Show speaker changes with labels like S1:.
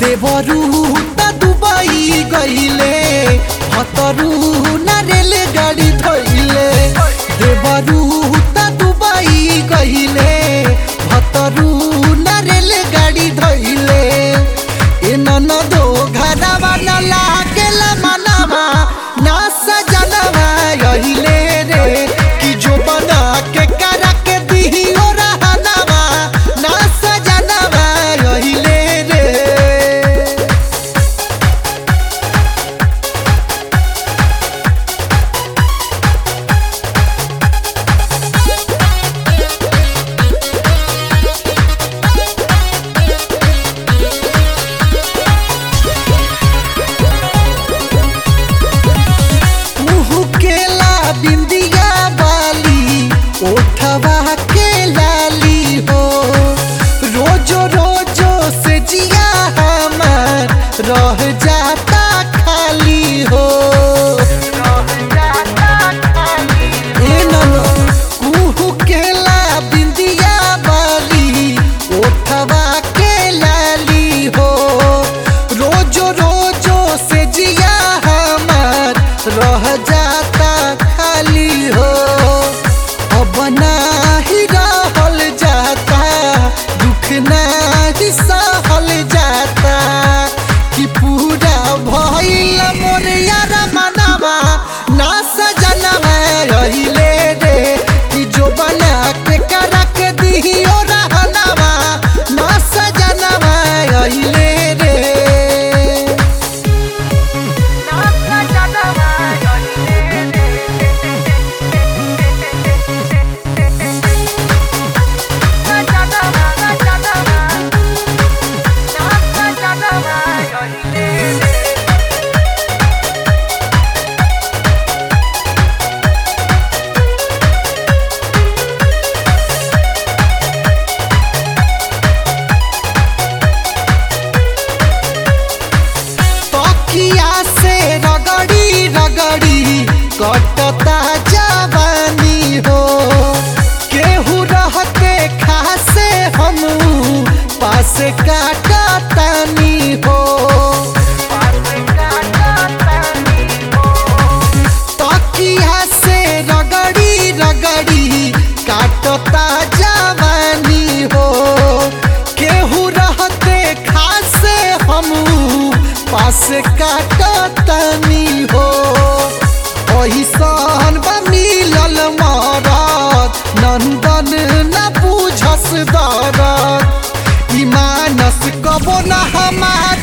S1: देवरू त दुबई गइले हतरू न रेलगाडी धइले देवरू त दुबई गइले हतरू न रेलगाडी धइले ए ननदो घरवा न लागेला मनवा ना सजनवा गइले रे कि जो बना के करा के दिहियो रहनवा ना सजनवा गइले रे मुहु केला बिंदिया वाली ओठवा के लाली हो रोजो रोजो से जिया हमार रह जाता खाली हो ए ननो, मुहु केला बिंदिया वाली ओठवा के लाली हो रोजो रोजो से जिया हमार रह जाता खाली हो अब नाही रहल जाता दुख नाही सहल जाता कि पूरा भइल मोर यार मनवा ना सजनवा रहिले रे कि जो बना के करा के दिहियो रहनवा ना सजनवा रहिले रे तकिया से रगड़ी रगड़ी कटता जवानी हो केहू रहते खासे हम पास काटतानी हो तकिया से रगड़ी रगड़ी काटता जवानी हो केहू रहते खासे हम पास काटतनी हो ओहिसन बा मिलल मरद नंदन न बुझस दरद ई मानस कबो न हमार